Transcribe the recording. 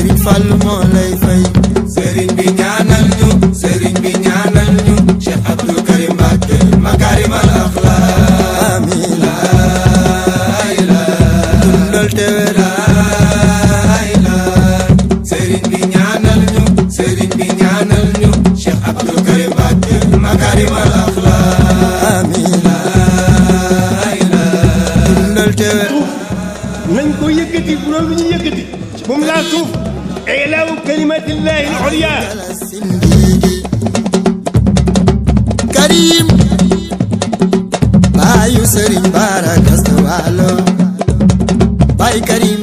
Serigne Fall moo lay fay sëriñ bi ñaanal ñu sëriñ bi ñaanal ñu Cheikh Abdou Karim Mbacké makarimal akhlaq amiin laa ilaaha dundal te wér sëriñ bi ñaanal ñu sëriñ bi ñaanal ñu Cheikh Abdou Karim Mbacké makarimal akhlaq amiin dundal te wér nañ ko yëkkati bu loolu ñu yëkkati bu mu laa suuf ilaawu kalimatillahi al-ulya sindigi Karim baayu Serigne Bara Gasto Walo baay Karim